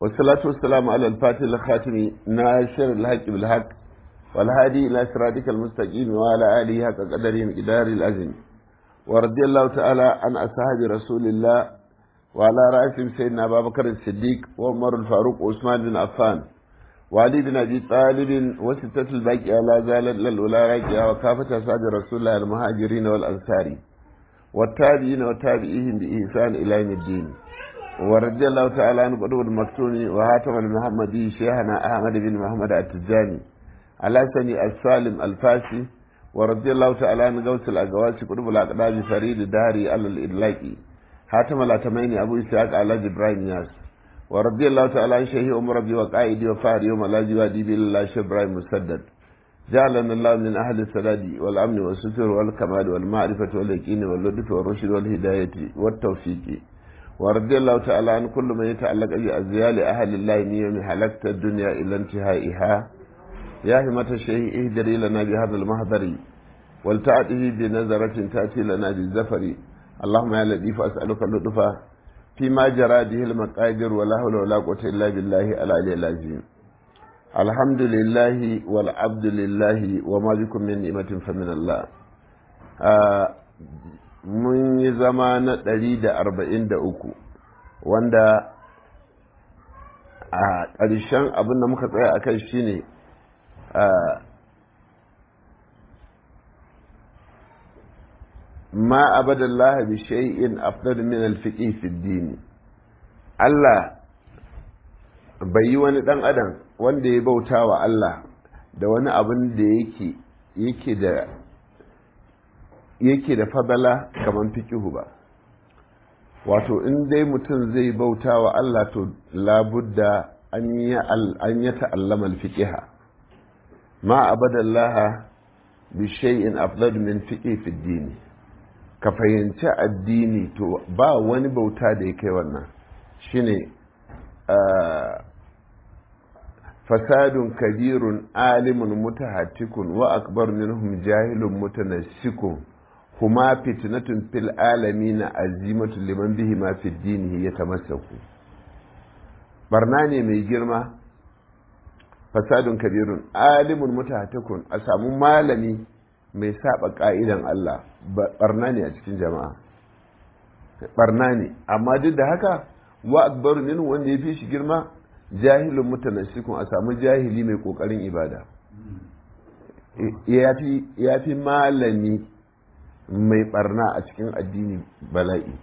والصلاة والسلام على الفاتح الخاتم ناشر الحق بالحق والهادي إلى صراطك المستقيم وعلى آله حق قدره مقدار الأزم ورضي الله تعالى عن أصحاب رسول الله وعلى رأسهم سيدنا أبا بكر الصديق وعمر الفاروق وعثمان بن عفان وعلي بن أبي طالب وستة الباقية لا زالت للأولى راكية وكافة أصحاب رسول الله المهاجرين والأنصار والتابعين وتابعيهم بإحسان إلى يوم الدين ورضي الله تعالى عن قدوة المكتوم وهاتم المحمدي شيخنا أحمد بن محمد التجاني على سني السالم الفاسي ورضي الله تعالى عن غوث الأقواس قدوة الأقدام فريد الدهري على الإدلاكي هاتم الأتمين أبو إسحاق على إبراهيم ياس ورضي الله تعالى عن شيخ أم ربي وقائدي وفاري يوم لا جوادي بالله شيخ إبراهيم مسدد جعلنا الله من أهل السداد والأمن والستر والكمال والمعرفة واليقين واللطف والرشد والهداية والتوفيق ورضي الله تعالى عن كل من يتعلق بأزيال أهل الله من يوم حلقت الدنيا إلى انتهائها يا همة الشيء اهدري لنا بهذا المهدر ولتعته بنظرة تأتي لنا بالزفر اللهم يا لطيف أسألك اللطف فيما جرى به المقادر ولا حول ولا قوة إلا بالله العلي العظيم الحمد لله والعبد لله وما بكم من نعمة فمن الله mun yi zama na ɗari da arba'in da uku wanda a ƙarshen abin da muka tsaya a kai shi ne ma abadallah bi shay'in afdal min al-fiqh fi din Allah bai yi wani dan adam wanda ya bauta wa Allah da wani abin da yake yake da yake da fadala kamar fikihu ba wato in dai mutum zai bauta wa Allah to labudda an yi ta'allama alfiqiha ma abadallaha bi shay'in afdal min fiqhi fi dini ka fahimci addini to ba wani bauta da ya kai wannan shine fasadun kabirun alimun mutahattikun wa akbar minhum jahilun mutanassikun kuma fitnatun fil alamina azimatu liman bihi ma fi dinihi yatamassaku barna ne mai girma fasadun kabirun alimun mutahatikun a samu malami mai saba ka'idan Allah barna ne a cikin jama'a barna ne amma duk da haka wa akbaru min wanda ya fi shi girma jahilun mutanassikun a samu jahili mai kokarin ibada ya fi malami mai barna a cikin addini bala'i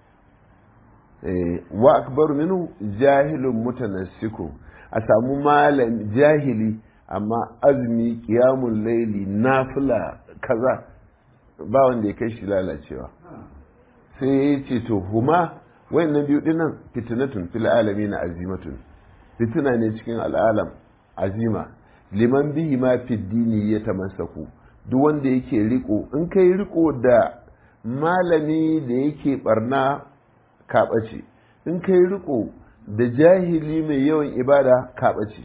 wa akbaru minu jahilun mutanassiku a samu malam jahili amma azumi kiyamun laili nafila kaza ba wanda ya kai shi lalacewa sai ya ce to huma wayannan biyu dinnan fitinatun fil alami na azimatun fitina ne cikin al'alam azima liman bihi ma fi dini ya tamassaku duk wanda yake riko in kai riko da malami da yake barna kaɓace in kai riko da jahili mai yawan ibada kaɓace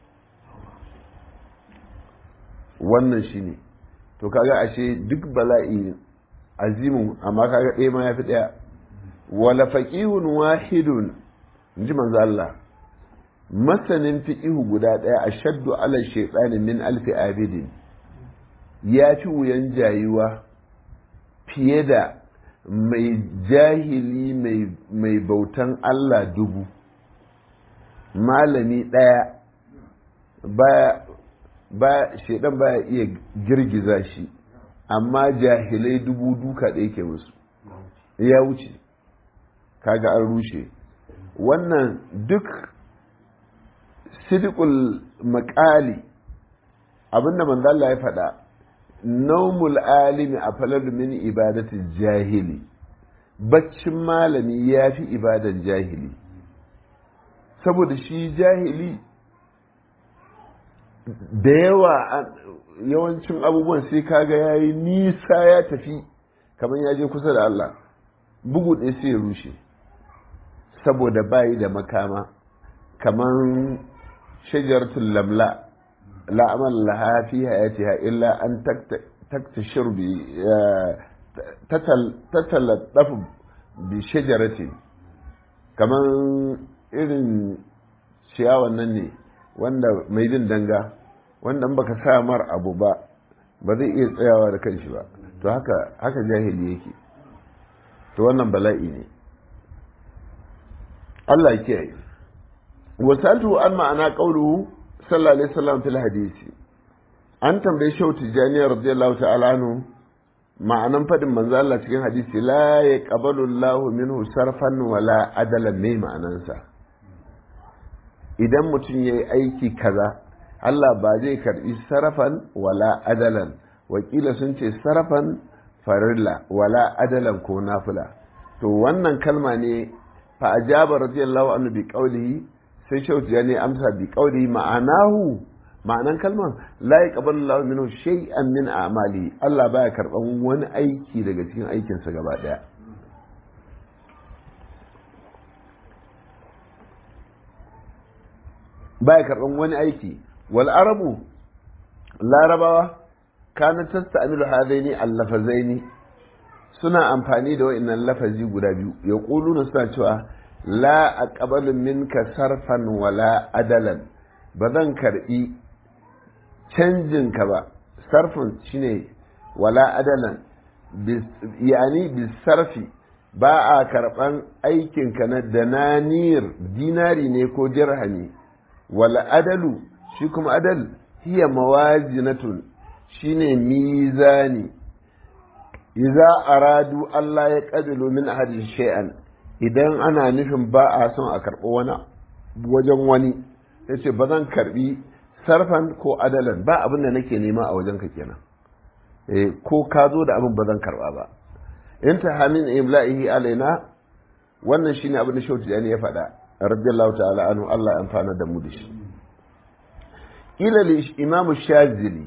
wannan shi ne to kaga ashe duk bala'i azimin amma kaga ɗaya ma ya fi ɗaya wala faƙihun wahidun in ji manzo Allah masanin fiƙihu guda ɗaya a shaddu ala shaiɗani min alfi abidin ya fi wuyan jayuwa fiye da mai jahili mai bautan Allah dubu malami ɗaya ba shaidan baya iya girgiza shi amma jahilai dubu duka ɗaya ke musu ya wuce kaga an rushe wannan duk sidikul makali abinda manzala ya faɗa naumul alimi a falar min ibadatin jahili baccin malami ya fi ibadan jahili saboda shi jahili da yawa yawancin abubuwan sai kaga ya yi nisa ya tafi kamar ya je kusa da Allah bugu ɗaya sai ya rushe saboda bayi da makama kamar shajaratun lamla لا أمل لها في حياتها إلا أن تكتشر ب تتلطف بشجرة كمان إذن ciyawan nan ne wanda mai bin danga wanda in baka sa mar abu ba ba zai iya tsayawa da kanshi ba to haka haka jahili yake to wannan bala'i ne Allah ya kiyaye wasaltu an ma'ana qauluhu sallallahu alaihi wasallam fil hadisi an tambaye shehu tijani radiyallahu ta'ala anhu ma'anan fadin manzo Allah cikin hadisi la yaqbalu Allahu minhu sarfan wala adalan ne ma'anansa idan mutum yayi aiki kaza Allah ba zai karbi sarafan wala adalan wakila sun ce sarafan farilla wala adalan ko nafila to wannan kalma ne fa ajaba radiyallahu anhu bi qawlihi sai shehu tijani amsa bi qawlihi ma'anahu ma'anan kalman la yaqbalu Allahu minhu shay'an min a'mali Allah baya karban wani aiki daga cikin aikinsa gaba daya baya karban wani aiki wal arabu larabawa kana tasta'milu hadaini al-lafazaini suna amfani da wa'annan lafazi guda biyu yaquluna suna cewa la aqbalu minka sarfan wala adalan ba zan karbi canjin ka ba sarfin shine wala adalan yani bisarfi ba a karban aikinka na dananir dinari ne ko dirhami wala adalu shi kuma adal hiya mawazinatun shine mizani idza aradu Allah ya qadilu min ahadin shay'an idan ana nufin ba a son a karɓi wani wajen wani yace ba zan karbi sarfan ko adalan ba abin da nake nema a wajenka kenan eh ko ka zo da abin ba zan karba ba in ta hamin imla'ihi alaina wannan shine abin da shauti ya faɗa radiyallahu ta'ala anhu Allah ya amfana da mu da shi ila li imam shazili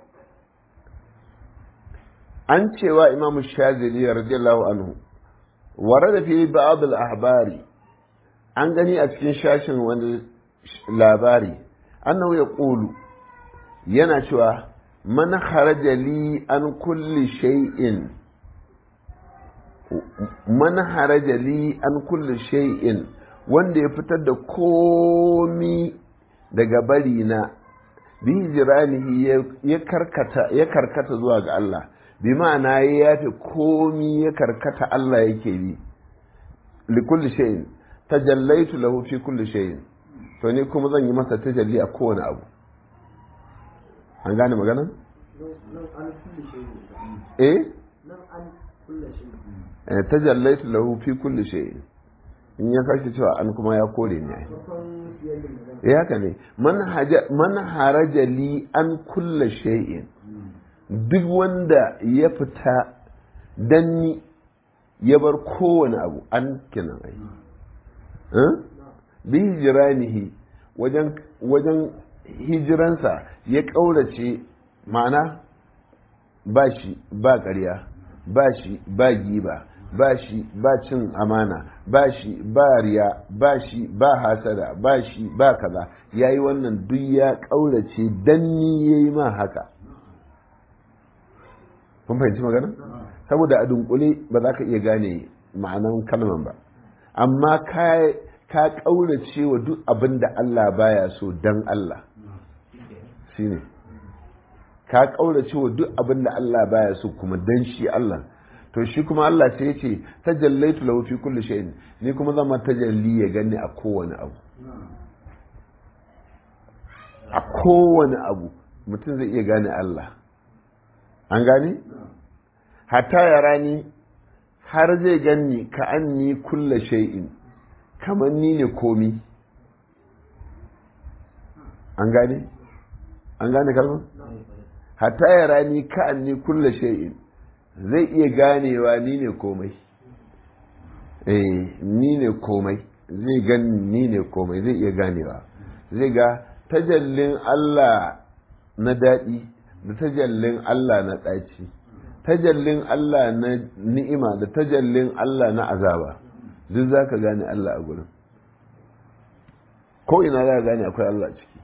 an cewa imam shazili radiyallahu anhu warada fi ba'd al-ahbari an gani a cikin shashin wani labari annahu ya ƙulu yana cewa man haraja li an kulli shay'in man haraja li an kulli shay'in wanda ya fitar da komi daga bari na bi jiranihi ya karkata ya karkata zuwa ga Allah bi ma'ana ya yafi komi ya karkata Allah yake bi li kulli shay'in tajallaitu lahu fi kulli shay'in to ni kuma zan yi masa tajalli a kowane abu an gane magana? eh tajallaitu lahu fi kulli shay in ya sake cewa an kuma ya kore ne eh haka ne man haraja li an kulla shay'in duk wanda ya fita danni ya bar kowane abu an kinan ai bi hijiranihi wajen wajen hijiransa ya ƙaurace ma'ana ba shi ba ƙarya ba shi ba giba ba shi ba cin amana ba shi ba riya ba shi ba hasada ba shi ba kaza ya yi wannan duk ya ƙaurace danni ya yi ma haka kun fahimci magana saboda a dunkule ba za ka iya gane ma'anan kalman ba amma ka ka ƙaurace wa duk abin da Allah baya so dan Allah shine ka ƙaurace wa duk abin da Allah baya so kuma dan shi Allah to shi kuma Allah sai ya ce tajallaitu lahu fi kulli shay'in ni kuma zama tajalli ya gani a kowane abu a kowane abu mutum zai iya gane Allah an gane hatta ya rani har zai ganni ka anni kulla shay'in kamar ni ne komi an gane an gane kalmar hatta ya rani ka anni kulla shay'in zai iya ganewa ni ne komai eh ni ne komai zai gani ni ne komai zai iya ganewa zai ga tajallin Allah na daɗi da tajallin Allah na ɗaci tajallin Allah na ni'ima da tajallin Allah na azaba duk za ka gane Allah a gurin ko ina za ka gane akwai Allah ciki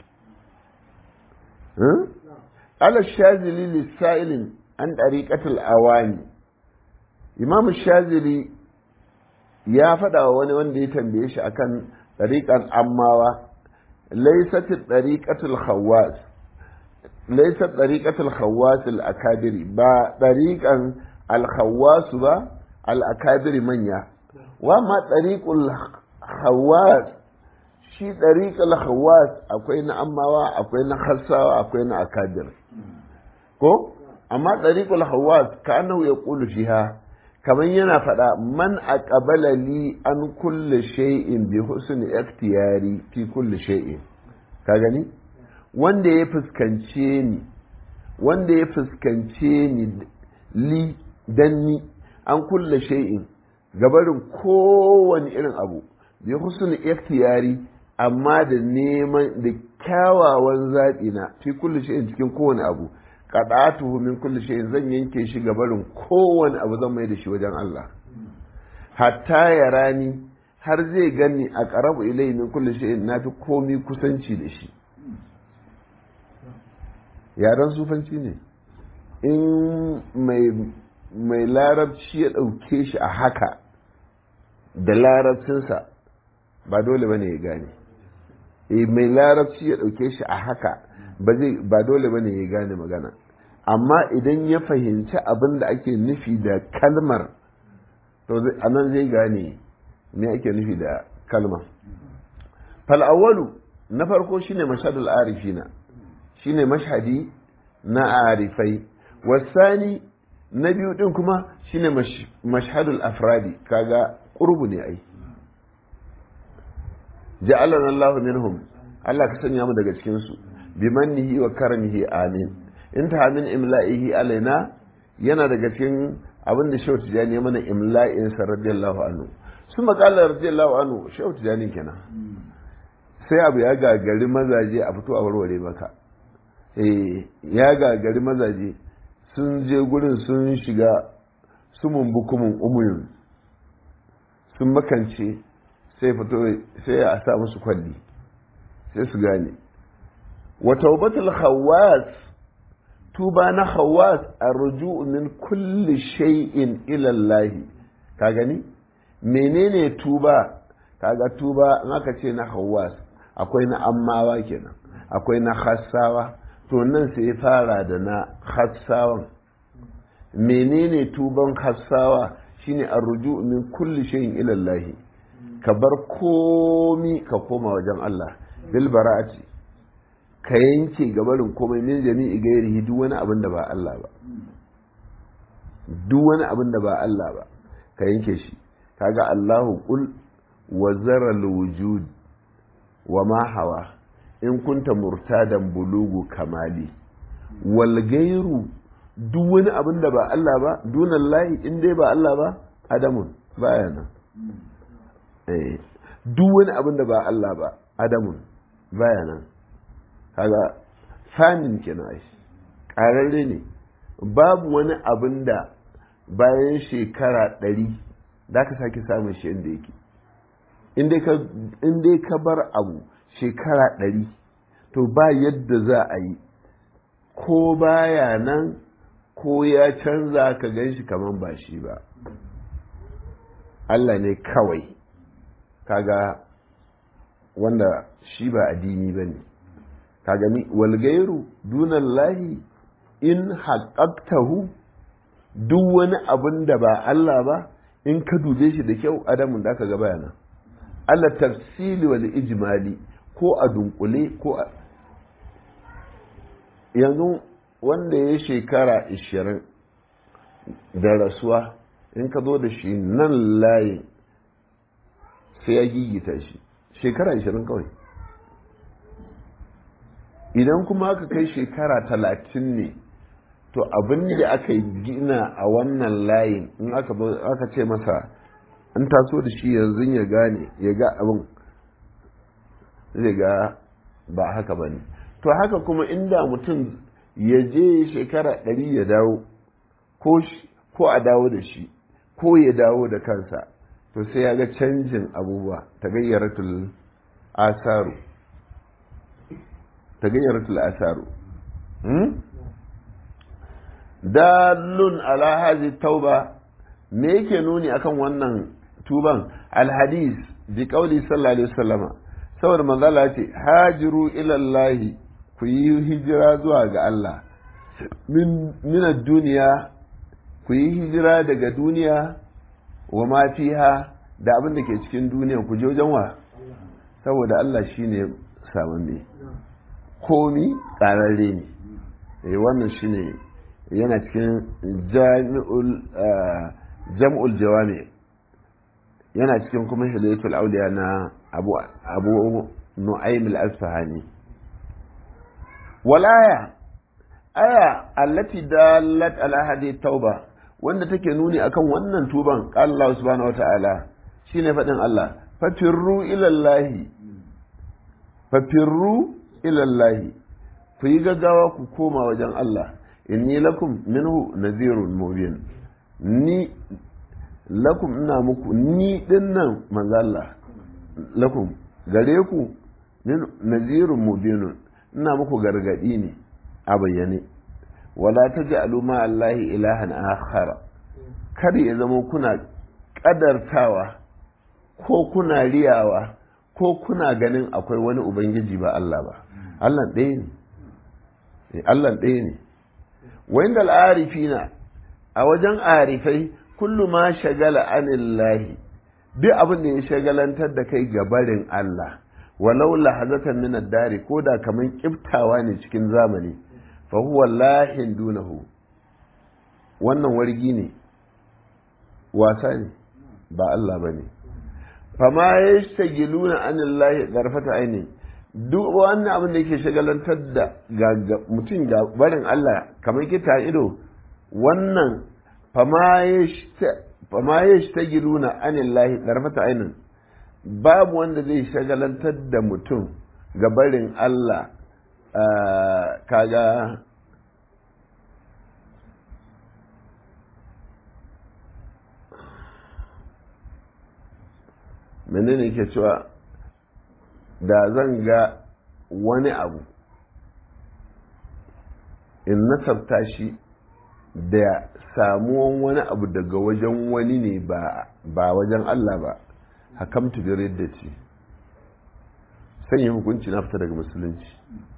ala shazili lissa'ilin an ɗariƙatul awani imam shazili ya faɗa wa wani wanda ya tambaye shi akan ɗariƙar ammawa laysat tariqatul khawas laysat tariqatul khawas al akabiri ba tariqan al khawas ba al akabiri manya wa ma tariqul khawas shi tariqul khawas akwai na ammawa akwai na khassawa akwai na akabir ko amma tariqul khawas ka annahu yaqulu fiha kamar yana faɗa man aqbala li an kulli shay'in bi husni ikhtiyari fi kulli shay'in ka gani wanda ya fuskance ni wanda ya fuskance ni li dan ni an kulle shay'in gabarin kowane irin abu bi husni ikhtiyari amma da neman da kyawawan zaɓi na fi kulli shay'in cikin kowane abu qada'atuhu min kulli shay'in zan yanke shi gabarin kowane abu zan mai da shi wajen Allah hatta ya rani har zai gani a qarabu ilayhi min kulli shay'in nafi komi kusanci da shi yaran sufanci ne in mai mai larabci ya ɗauke shi a haka da larabcinsa ba dole ba ne ya gane e mai larabci ya ɗauke shi a haka ba dole ba ne ya gane magana amma idan ya fahimci abin da ake nufi da kalmar to a nan zai gane me ake nufi da kalmar fal'awalu na farko shine mashadul arifina shine mashhadi na arifai wasani na biyu din kuma shine mashhadul afradi kaga qurbu ne ai ja'alana Allahu minhum Allah ka sanya mu daga cikin su bimannihi wa karamihi amin inta min imla'ihi alaina yana daga cikin abin da Shehu Tijani ya mana imla'in sa radiyallahu anhu su makala radiyallahu anhu Shehu Tijani kenan sai abu ya gagari mazaje a fito a warware maka eh ya gagari mazaje sun je gurin sun shiga sumun bukumin umuyun sun makance sai fito sai a sa musu kwalli sai su gane wa taubatul khawas tuba na khawas arju'u min kulli shay'in ila Allah ka gani menene tuba kaga tuba in aka ce na khawas akwai na ammawa kenan akwai na khassawa to nan sai ya fara da na khassawan menene tuban khassawa shine arju'u min kulli shay'in ila Allah ka bar komi ka koma wajen Allah bil bara'ati ka yanke gabarin komai min jami'i gairihi duk wani abin da ba Allah ba duk wani abin da ba Allah ba ka yanke shi kaga Allahu qul wa zara wujud wa ma hawa in kunta murtadan bulugu kamali wal gairu duk wani abin da ba Allah ba dunan layi in dai ba Allah ba adamun baya nan duk wani abin da ba Allah ba adamun baya nan kaga fanin kenan ai ƙararre ne babu wani abin da bayan shekara ɗari da ka sake samun shi inda yake in dai ka bar abu shekara ɗari to ba yadda za a yi ko baya nan ko ya canza ka gan shi kamar ba shi ba Allah ne kawai kaga wanda shi ba addini ba ne ka gani walgairu dunan lahi in haƙaƙtahu duk wani abin da ba Allah ba in ka dube shi da kyau adamun da aka ga bayana Allah tafsili wal ijmali ko a dunkule ko a yanzu wanda ya shekara ishirin da rasuwa in ka zo da shi nan layin sai ya gigita shi shekara ishirin kawai idan kuma aka kai shekara talatin ne to abin da aka gina a wannan layin in aka ce masa an taso da shi yanzu ya gane ya ga abin zai ga ba haka ba ne to haka kuma inda mutum ya je shekara ɗari ya dawo ko a dawo da shi ko ya dawo da kansa to sai ya ga canjin abubuwa ta gayyaratul asaru ta gayyaratul asaru dalun ala hazi tauba me yake nuni akan wannan tuban alhadis bi qauli sallallahu alaihi wasallama saboda manzala ce hajiru ilallahi ku yi hijira zuwa ga Allah min duniya ku yi hijira daga duniya wa ma fiha da abin da ke cikin duniya ku je wajen wa saboda Allah shine samanne komi ƙararre ne eh wannan shine yana cikin jami'ul jam'ul jawami yana cikin kuma hidayatul auliya na abu abu nu'aym al-asfahani walaya aya allati dalat ala hadi tauba wanda take nuni akan wannan tuban qala Allah subhanahu wata'ala shine fadin Allah fafirru ila Allah fafirru ila Allah ku yi gaggawa ku koma wajen Allah inni lakum minhu nadhirun mubin ni lakum ina muku ni dinnan manzo Allah lakum gare ku min nadhirun mubinun ina muku gargadi ne a bayyane wala taj'alu ma Allahi ilahan akhar kar ya zama kuna kadartawa ko kuna riyawa ko kuna ganin akwai wani ubangiji ba Allah ba Allah ɗaya ne Allah ɗaya ne wa inda al'arifina a wajen arifai kullu ma shagala anillahi duk abin da ya shagalantar da kai gabarin Allah walau lahazatan min ad-dari ko da kaman kiftawa ne cikin zamani fa huwa lahin dunahu wannan wargi ne wasa ne ba Allah bane fama yashtagiluna anillahi garfata aini duk wannan abin da yake shagalantar da mutum ga barin Allah kamar kita ido wannan fama yashtagiluna anillahi garfata ainin babu wanda zai shagalantar da mutum ga barin Allah kaga menene ke cewa da zan ga wani abu in nasabta shi da samuwan wani abu daga wajen wani ne ba wajen Allah ba hakamtu bi riddati sanya hukunci na fita daga musulunci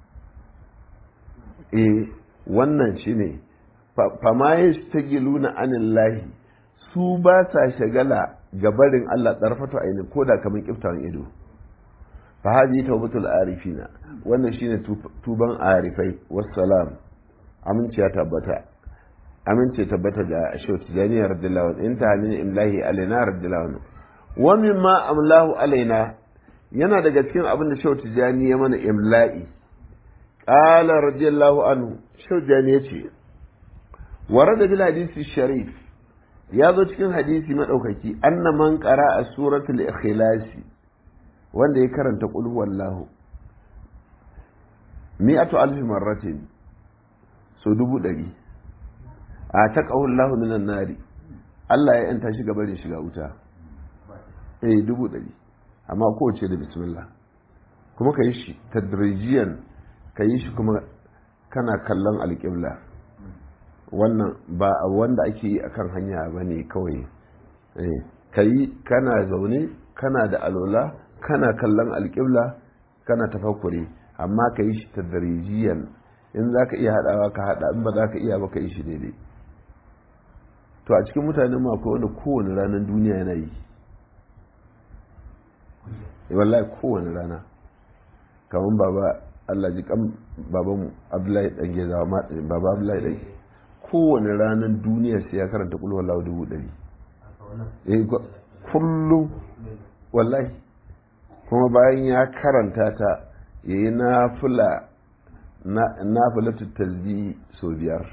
eh wannan shine fama yastagiluna anillahi su ba sa shagala ga barin Allah ɗarfato aini ko da kamar kiftawan ido fa hadi tawbatul arifina wannan shine tuban arifai wassalam aminci ya tabbata aminci tabbata ga shehu tijani radiyallahu anhu inta min imlahi alaina radiyallahu anhu wa mimma amlahu alaina yana daga cikin abin da shehu tijani ya mana imla'i qala radiyallahu anhu shehu tijani yace warada bil hadisi sharif ya zo cikin hadisi maɗaukaki anna man ƙara a suratul ikhlasi wanda ya karanta qul huwallahu mi'atu alfi marratin so dubu ɗari a ta ƙahullahu minan nari Allah ya yanta shi gabarin shiga wuta eh dubu ɗari amma kowace da bismillah kuma ka yi shi tadrijiyan ka yi shi kuma kana kallon alƙibla wannan ba wanda ake yi akan hanya ba ne kawai ka yi kana zaune kana da alola kana kallon alƙibla kana tafakuri amma ka yi shi tadrijiyan in za ka iya haɗawa ka haɗa in ba za ka iya ba ka yi shi daidai to a cikin mutanen ma akwai wanda kowane ranar duniya yana yi wallahi kowane rana kamar baba Allah ji kan baban Abdullahi dan Geza baba Abdullahi dan kowane ranar duniya sai ya karanta kullu wallahu dubu ɗari eh kullum wallahi kuma bayan ya karanta ta yayi nafila nafilatu tasbih so biyar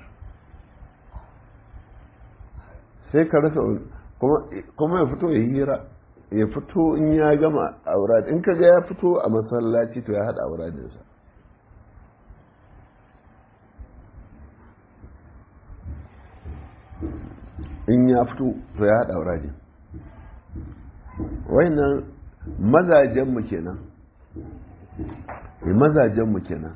sai ka rasa kuma ya fito ya hira ya fito in ya gama aurad in ka ga ya fito a masallaci to ya haɗa auradinsa in ya fito to ya haɗa auradin wannan mazajenmu kenan mazajenmu kenan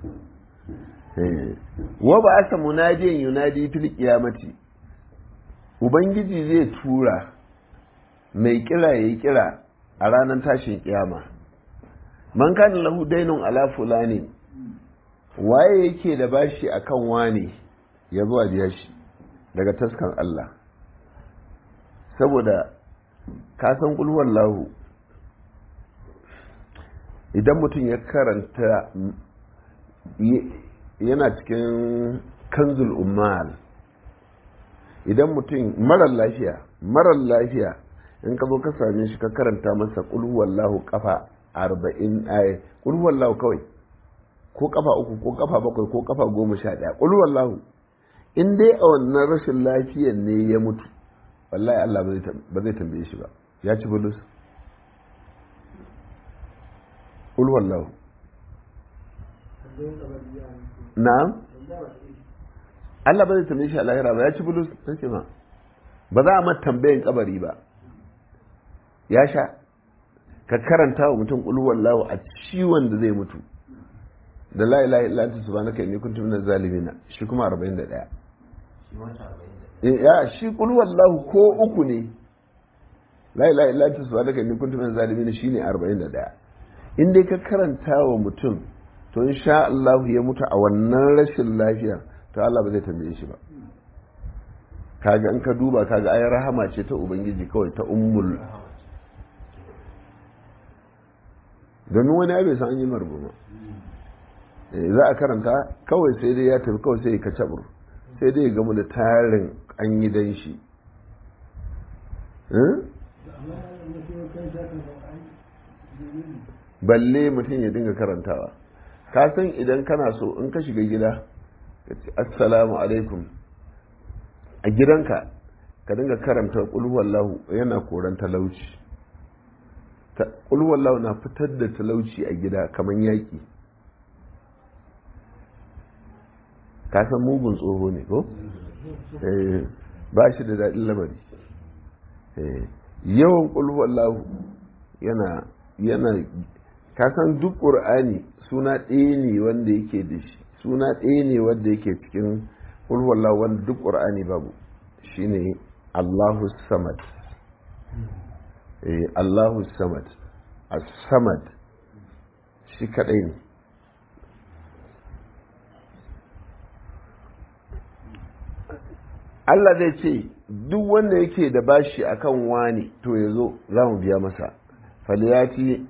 wa ba asa munadiyan yunadi fil qiyamati ubangiji zai tura mai kira ya yi kira a ranar tashin kiyama man kana lahu dainun ala fulani waye yake da bashi akan wane ya zuwa biya shi daga taskan Allah saboda ka san kulwar lahu idan mutum ya karanta yana cikin kanzul ummal idan mutum marar lafiya marar lafiya in ka zo ka same shi ka karanta masa kulwar lahu kafa arba'in aya kulwar lahu kawai ko kafa uku ko kafa bakwai ko kafa goma sha ɗaya kulwar lahu in dai a wannan rashin lafiyan ne ya mutu wallahi Allah ba zai tambaye shi ba ya ci bulus qul wallahu na'am Allah ba zai tambaye shi a lahira ba ya ci bulus sai ma ba za a mata tambayin kabari ba ya sha ka karanta wa mutum qul wallahu a ciwon da zai mutu da la ilaha illa anta subhanaka inni kuntu minaz zalimin shi kuma 41 ya shi qul wallahu ko uku ne la ilaha illa anta subhanaka inni kuntu minaz zalimin shine 41 in dai ka karanta wa mutum to insha Allah ya mutu a wannan rashin lafiya to Allah ba zai tambaye shi ba kaga in ka duba kaga ayar rahama ce ta ubangiji kawai ta ummul domin wani bai san an yi marbuma za a karanta kawai sai dai ya tafi kawai sai ya kacabur sai dai ya gamu da tarin an yi dan shi balle mutum ya dinga karantawa ka san idan kana so in ka shiga gida assalamu alaikum a gidanka ka dinga karanta kulhuwallahu yana koran talauci kulhuwallahu na fitar da talauci a gida kamar yaƙi ka san mugun tsoho ne ko ba shi da daɗin lamari yawan kulhuwallahu yana yana ka san duk ƙur'ani suna ɗaya ne wanda yake da shi suna ɗaya ne wanda yake cikin ulwallah wanda duk ƙur'ani babu shine Allahu samad eh Allahu samad as-samad shi kadai ne Allah zai ce duk wanda yake da bashi akan wani to ya zo za mu biya masa faliyati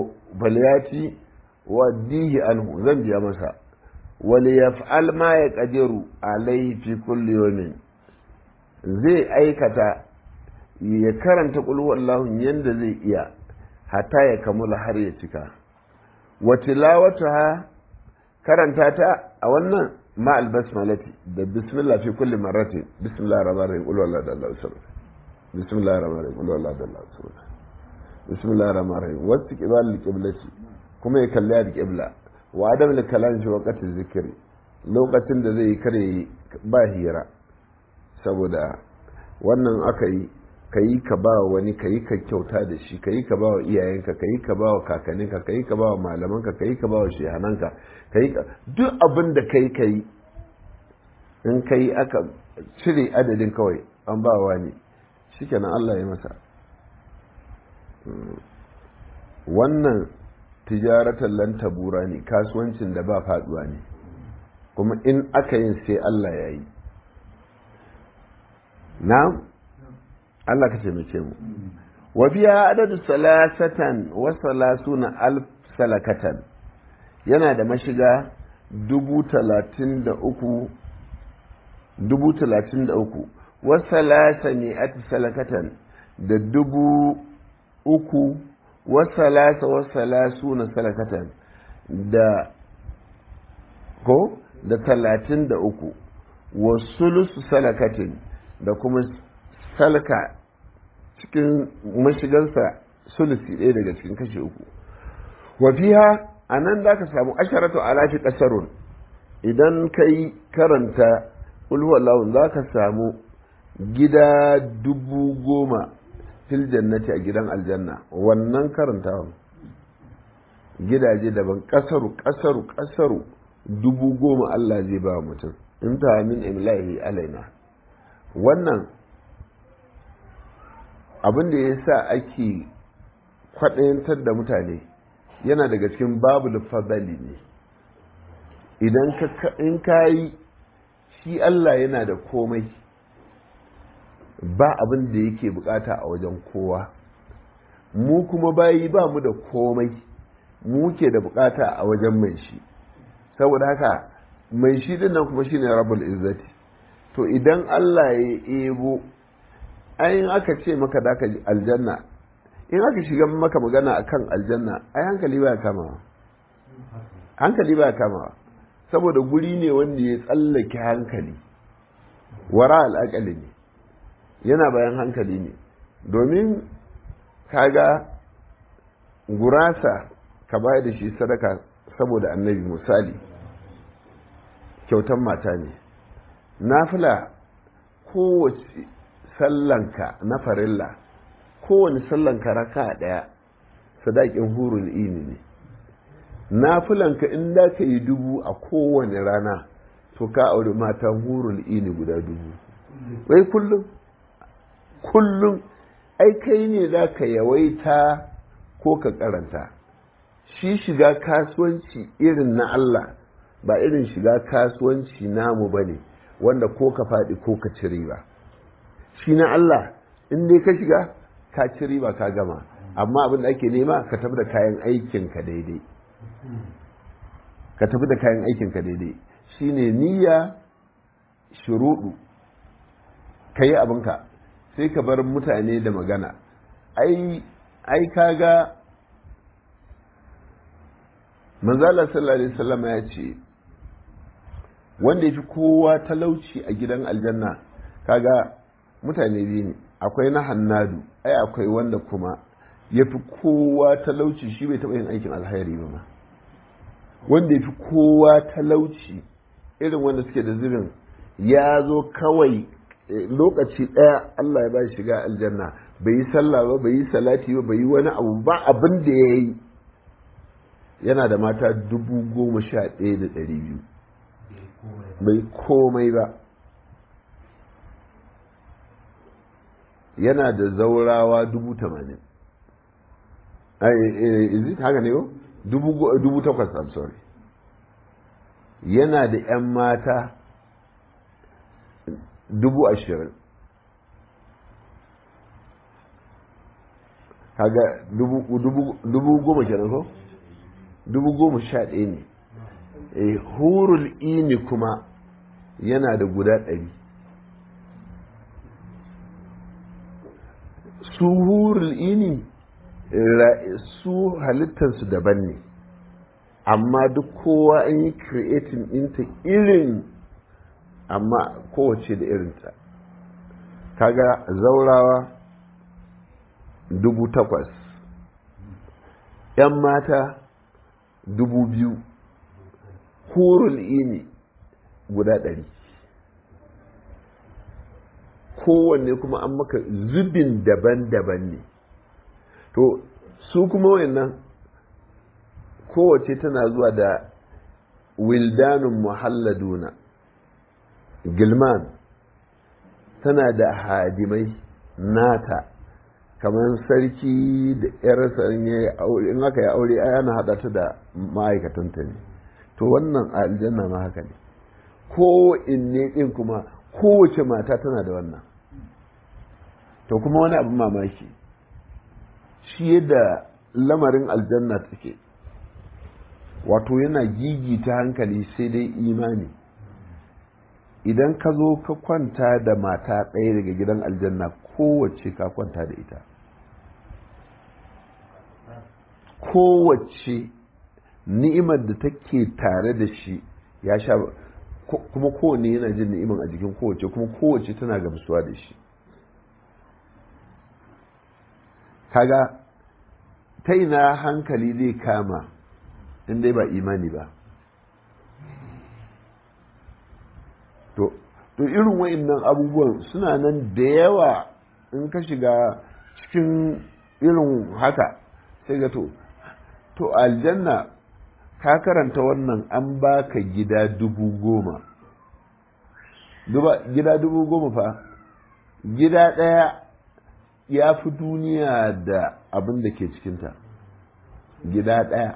wa dihi anhu zan biya masa wali yaf'al ma ya qadiru alayhi fi kulli yawmin zai aikata ya karanta qul huwallahu yanda zai iya hatta ya kamula har ya cika wa tilawatuha karanta ta a wannan ma albasmalati da bismillah fi kulli marrati bismillahir rahmanir rahim qul huwallahu ahad bismillahir rahmanir rahim qul huwallahu ahad bismillahir rahmanir rahim wasu qibal qiblati kuma ya kalli al qibla wa adam da kalam shi waqtin zikri lokacin da zai kare ba hira saboda wannan aka yi ka yi ka ba wani ka yi ka kyauta da shi ka yi ka ba wa iyayenka ka yi ka ba wa kakanninka ka yi ka ba wa malamanka ka yi ka ba wa shehananka ka yi duk abin da ka yi ka yi in ka yi aka cire adadin kawai an ba wa ne shikenan Allah ya masa wannan tijaratan lan tabura ne kasuwancin da ba faduwa ne kuma in aka yin sai Allah ya yi na Allah ka taimake mu wa biya adadu salasatan wa salasuna alf salakatan yana da mashiga dubu talatin da uku dubu talatin da uku wa salasa ne salakatan da dubu uku wasalasa wasalasu na salakatan da ko da talatin da uku wasulusu salakatin da kuma salka cikin mashigansa sulusi ɗaya daga cikin kashe uku wafiha a nan za ka samu asharatu alafi ƙasarun idan ka yi karanta ulhuwallahun za ka samu gida dubu goma fil jannati a gidan aljanna wannan karantawan gidaje daban kasaru kasaru kasaru dubu goma Allah zai ba mutum in ta min imlahi alaina wannan abin da ya sa ake kwaɗayantar da mutane yana daga cikin babu fadali ne idan ka in kayi shi Allah yana da komai ba abin da yake bukata a wajen kowa mu kuma bayi ba mu da komai mu ke da bukata a wajen mai shi saboda haka mai shi din nan kuma shine rabul izzati to idan Allah ya ebo ayin aka ce maka da ka aljanna in aka shiga maka magana akan aljanna ai hankali ba kama hankali ba kama saboda guri ne wanda ya tsallake hankali wara al'akali ne yana bayan hankali ne domin kaga gurasa ka bayar da shi sadaka saboda annabi misali kyautan mata ne nafila kowace sallanka na farilla kowane sallanka raka daya sadakin hurul ini ne nafilanka in da ka yi dubu a kowane rana to ka auri matan hurul ini guda dubu wai kullum kullum ai kai ne za ka yawaita ko ka karanta shi shiga kasuwanci irin na Allah ba irin shiga kasuwanci namu ba ne wanda ko ka faɗi ko ka ci riba shi na Allah in dai ka shiga ka ci riba ka gama amma abin da ake nema ka tafi da kayan aikinka daidai ka tafi da kayan aikinka daidai shine niyya shuruɗu ka yi abinka sai ka bar mutane da magana ai ai kaga manzala sallallahu alaihi wasallam ya ce wanda ya fi kowa talauci a gidan aljanna kaga mutane biyu ne akwai na hannadu ai akwai wanda kuma ya fi kowa talauci shi bai taɓa yin aikin alhairi ba ma wanda ya fi kowa talauci irin wanda suke da zubin ya zo kawai lokaci ɗaya Allah ya ba shiga aljanna bai yi sallah ba bai yi salati ba bai yi wani abu ba abin da ya yi yana da mata dubu goma sha ɗaya da ɗari biyu bai komai ba yana da zaurawa dubu tamanin is it haka ne ko dubu takwas i'm sorry yana da 'yan mata dubu ashirin kaga dubu goma kenan ko dubu goma sha ɗaya ne e hurul ini kuma yana da guda ɗari su hurul ini su halittarsu daban ne amma duk kowa an yi creating ɗinta irin amma kowace da irinta kaga zaurawa dubu takwas ‘yan mata dubu biyu hurul ini guda ɗari kowanne kuma an maka zubin daban-daban ne to su kuma wayannan kowace tana zuwa da wildanun muhalladuna gilman tana da hadimai nata kamar sarki da yarsa in aka yi aure ana haɗa ta da ma'aikatanta ne to wannan a aljanna ma haka ne ko inne ɗin kuma kowace mata tana da wannan to kuma wani abin mamaki shi yadda lamarin aljanna take wato yana gigita hankali sai dai imani idan ka zo ka kwanta da mata ɗaya daga gidan aljanna kowace ka kwanta da ita kowace ni'imar da take tare da shi ya sha kuma kowane yana jin ni'imar a jikin kowace kuma kowace tana gamsuwa da shi kaga ta ina hankali zai kama in dai ba imani ba to to irin wa'annan abubuwan suna nan da yawa in ka shiga cikin irin haka sai ga to to aljanna ka karanta wannan an baka gida dubu goma gida dubu goma fa gida ɗaya ya fi duniya da abin da ke cikinta gida ɗaya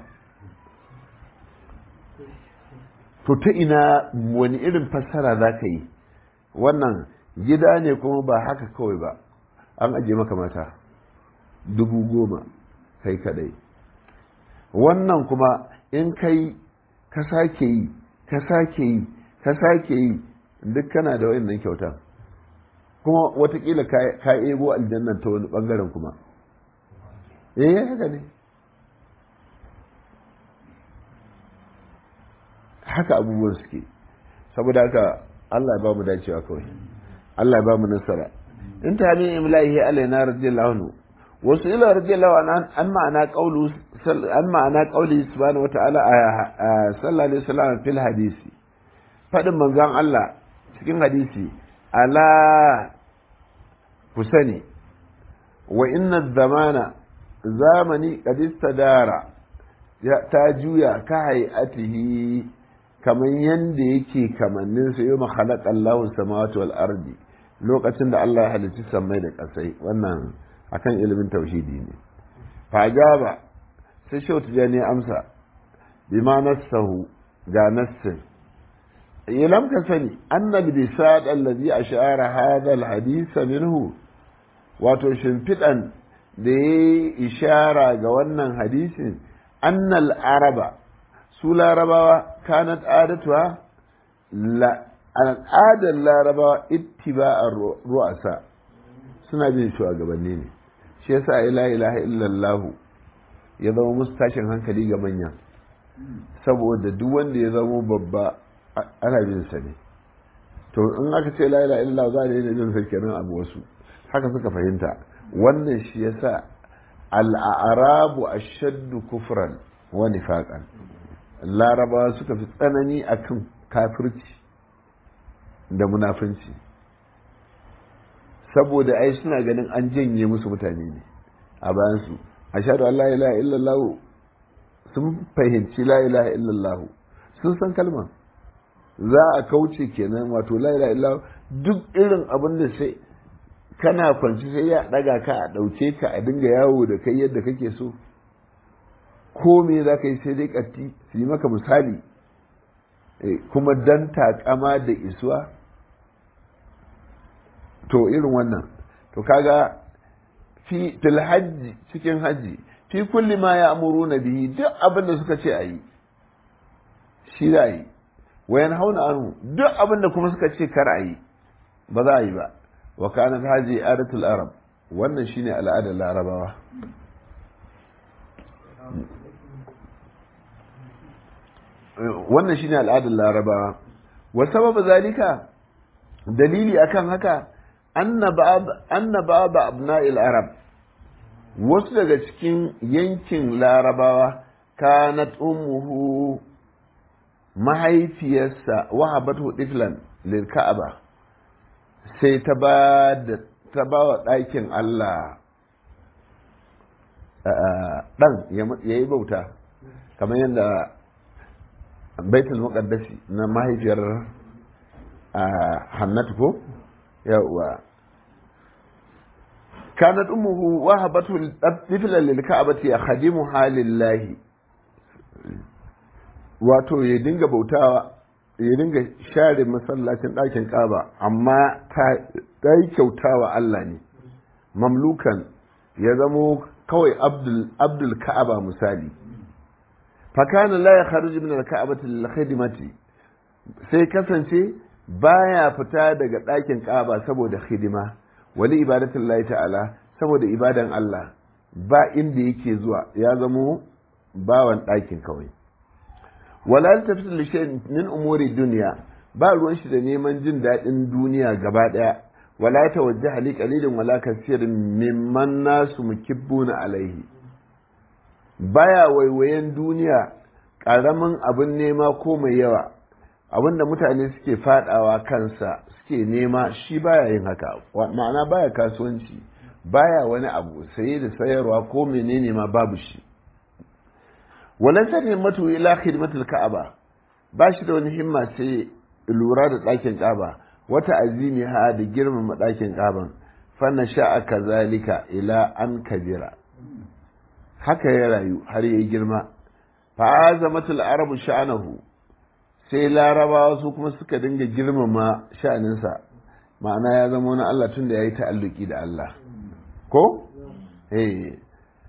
to ta ina wani irin fassara za ka yi wannan gida ne kuma ba haka kawai ba an aje maka mata dubu goma kai kadai wannan kuma in kai ka sake yi ka sake yi ka sake yi duk kana da wayannan kyauta kuma watakila ka ebo aljannan ta wani bangaren kuma eh haka ne haka abubuwan suke saboda haka Allah ya ba mu dacewa kawai Allah ya ba mu nasara in ta min imlahi alaina radiyallahu anhu wasu ila radiyallahu anhu an ma'ana qawlu an ma'ana qawli subhanahu wa ta'ala sallallahu alaihi wasallam fil hadisi fadin manzon Allah cikin hadisi ala ku sani wa inna zamana zamani qad istadara ta juya ka hayatihi kamar yanda yake kamannin sa yau khalaqa Allahu samawati wal ardi lokacin da Allah ya halicci sammai da ƙasai wannan akan ilimin tauhidi ne fajaba sai shau tijani amsa bima nassahu ga nassin ilam ka sani annal bisad allazi ashara hadha alhadith minhu wato shimfiɗan da ya ishara ga wannan hadisin annal araba su larabawa kanat adatuwa al'adar larabawa ittiba'ar ru'asa suna bin shugabanni ne shi yasa ila ilaha illallah ya zama musu tashin hankali ga manya saboda duk wanda ya zama babba ana bin sa ne to in aka ce la ilaha illallah za a daina bin sa kenan abu wasu haka suka fahimta wannan shi yasa al'arabu ashaddu kufran wa nifaqan larabawa suka fi tsanani akan kafirci da munafunci saboda ai suna ganin an janye musu mutane ne a bayansu a shaɗu Allah ilaha illallah sun fahimci la ilaha illallah sun san kalma za a kauce kenan wato la ilaha illallah duk irin abin da sai kana kwanci sai ya ɗaga ka a ɗauke ka a dinga yawo da kai yadda kake so ko me za ka yi sai dai ƙatti su yi maka misali kuma dan takama da isuwa to irin wannan to kaga fi fil hajji cikin hajji fi kulli ma ya amuru na bihi duk abin da suka ce a yi shi za a yi wayan hauna anu duk abin da kuma suka ce kar a yi ba za a yi ba wa kanat haji adatul arab wannan shine al'adar larabawa wannan shine al'adar larabawa wa sababa zalika dalili akan haka anna ba'da abna'il arab wasu daga cikin yankin larabawa kanat ummuhu mahaifiyarsa wahabatu tiflan lil ka'aba sai ta ba da ta ba wa ɗakin Allah ɗan ya yi bauta kamar yadda baitul muqaddasi na mahaifiyar hannatu ko yawwa kanat ummuhu wahabatu tiflan lil ka'bati khadimu halillahi wato ya dinga bautawa ya dinga share masallacin ɗakin ƙaba amma ta yi kyautawa Allah ne mamlukan ya zamo kawai abdul ka'aba misali fakana la ya kharuji min al-ka'bati lil khidmati sai kasance baya fita daga ɗakin ƙaba saboda hidima wali ibadatin Allah ta'ala saboda ibadan Allah ba inda yake zuwa ya zamo bawan ɗakin kawai wala tafsir li shay'in min umuri dunya ba ruwan shi da neman jin daɗin duniya gaba ɗaya wala tawajjaha li qalilin wala kasirin mimman nasu mukibbuna alaihi baya waiwayen duniya ƙaramin abin nema ko mai yawa abin da mutane suke fadawa kansa suke nema shi baya yin haka ma'ana baya kasuwanci baya wani abu saye da sayarwa ko menene ma babu shi walan sanin matu ila khidmatul ka'aba ba shi da wani himma sai lura da ɗakin ka'aba wata azimi ha da girmama ɗakin ka'aban fanna sha'a kazalika ila an kabira haka ya rayu har ya yi girma fa'azamatul arabu sha'anahu sai larabawa su kuma suka dinga girmama sha'aninsa ma'ana ya zama wani Allah tun da ya yi ta'alluki da Allah ko? eh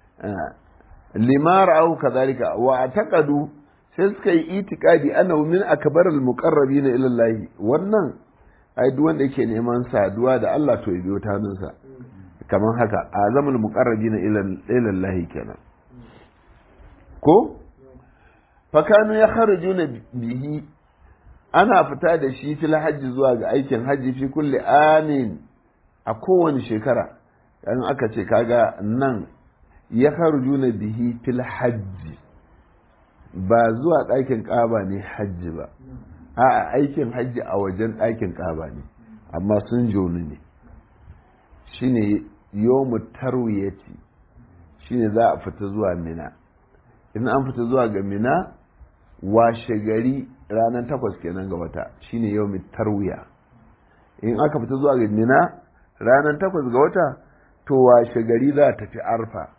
limar au kazalika wa taqadu sai suka yi itikadi annahu min akbaril muqarrabin ila Allah wannan ai duk wanda yake neman saduwa da Allah to ya biyo ta hannunsa kamar haka azamul muqarrabin ila ila Allah kenan ko fakanu ya kharujuna bihi ana fita da shi fil hajji zuwa ga aikin hajji fi kulli amin a kowane shekara in aka ce kaga nan ya kharujuna bihi fil hajji ba zuwa ɗakin ƙaba ne hajji ba a aikin hajji a wajen ɗakin ƙaba ne amma sun jonu ne shine yomu tarwiyati shine za a fita zuwa mina in an fita zuwa ga mina washe gari ranar takwas kenan ga wata shine yau tarwiya in aka fita zuwa ga mina ranar takwas ga wata to washe gari za a tafi arfa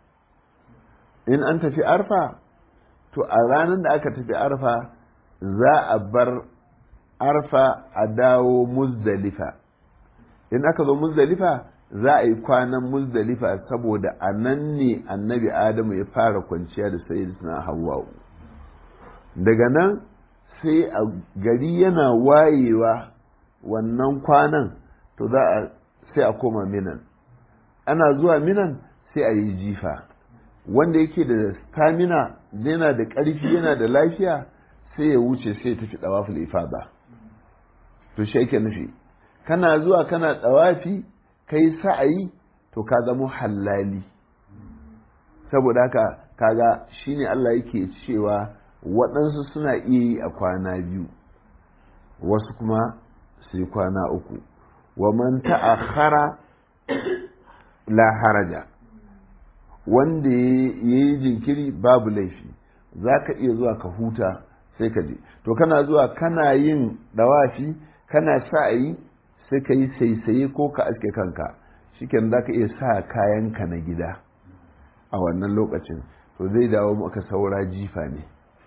in an tafi arfa to a ranar da aka tafi arfa za a bar arfa a dawo muzdalifa in aka zo muzdalifa za a yi kwanan muzdalifa saboda a nan ne annabi adamu ya fara kwanciya da sayyidina hawwa'u daga nan sai a gari yana wayewa wannan kwanan to za a sai a koma minan ana zuwa minan sai a yi jifa wanda yake da stamina yana da ƙarfi yana da lafiya sai ya wuce sai ya tafi ɗawaful ifada to shi ake nufi kana zuwa kana ɗawafi kai sa'ayi to ka zama hallali saboda haka kaga shine Allah yake cewa waɗansu suna iya yi a kwana biyu wasu kuma su yi kwana uku wa man ta'akhara la haraja wanda ya yi jinkiri babu laifi za ka iya zuwa ka huta sai ka je to kana zuwa kana yin dawafi kana sa'ayi sai ka yi saisaye ko ka aske kanka shiken za ka iya sa kayanka na gida a wannan lokacin to zai dawo maka saura jifa ne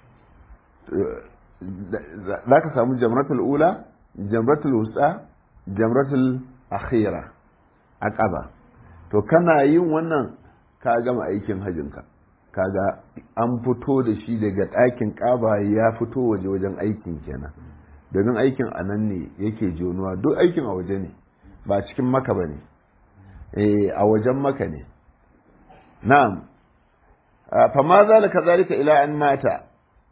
za ka samu jamratul ula jamratul wusa jamratul akhira a ƙaba to kana yin wannan ka gama aikin hajjinka kaga an fito da shi daga ɗakin ƙaba ya fito waje wajen aikin kenan domin aikin a nan ne yake jonuwa duk aikin a waje ne ba cikin maka ba ne a wajen maka ne na'am fama zalika zalika ila an mata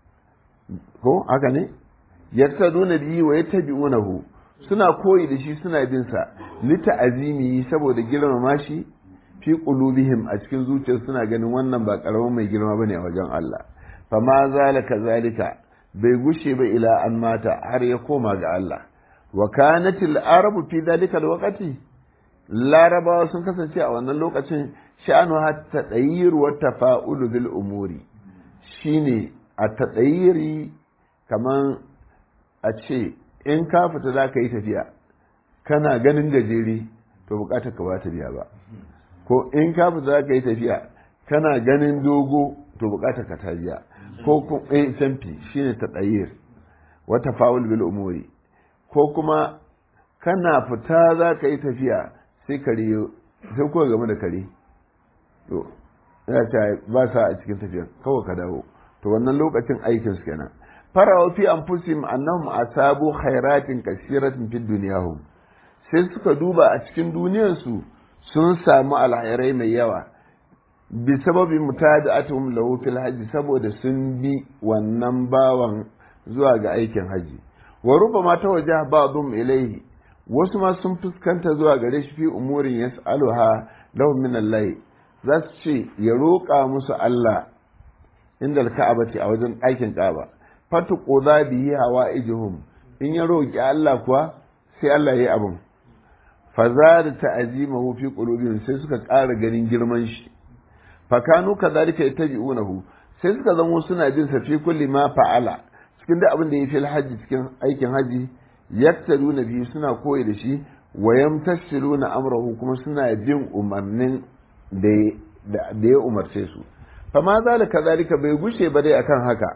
ko haka ne yattaduna bihi wa yattabi'unahu suna koyi da shi suna bin sa lita azimi saboda girmama shi fi qulubihim a cikin zuciyar suna ganin wannan ba karamin mai girma bane a wajen Allah fama zalika zalika bai gushe ba ila an mata har ya koma ga Allah wa kanatil arabu fi zalika alwaqti larabawa sun kasance a wannan lokacin sha'anu hatta tsayyir wa tafa'ulu bil umuri shine a tatsayiri kaman a ce in ka fita za ka yi tafiya kana ganin gajere to bukatar ka ba ta biya ba ko in ka fita za ka yi tafiya kana ganin dogo to bukatar ka ta biya ko kuma eh canfi shine tatsayir wa tafa'ul bil umuri ko kuma kana fita za ka yi tafiya sai kare sai kuwa game da kare to ya ce ba sa a cikin tafiyar kawai ka dawo to wannan lokacin aikin su kenan farawa fi anfusihim annahum asabu khairatin kasiratin fid dunyahum sai suka duba a cikin duniyar su sun samu alhairai mai yawa bi sababi mutada'atuhum lahu fil hajji saboda sun bi wannan bawan zuwa ga aikin haji wa rubama tawajjaha ba'dhum ilayhi wasu ma sun fuskanta zuwa gare shi fi umurin yas'aluha lahum min Allah za su ce ya roƙa musu Allah inda ka'abati a wajen ɗakin ƙaba fatu qoza bihi hawa'ijuhum in ya roƙi Allah kuwa sai Allah ya yi abin fa zada ta'zimahu fi qulubihim sai suka ƙara ganin girman shi fa kanu kadhalika yattabi'unahu sai suka zamo suna bin sa fi kulli ma fa'ala cikin da abin da ya fi hajji cikin aikin haji yaktaruna bihi suna koyi da shi wa yamtasiluna amrahu kuma suna bin umarnin da ya umarce su fa ma zalika zalika bai gushe ba dai akan haka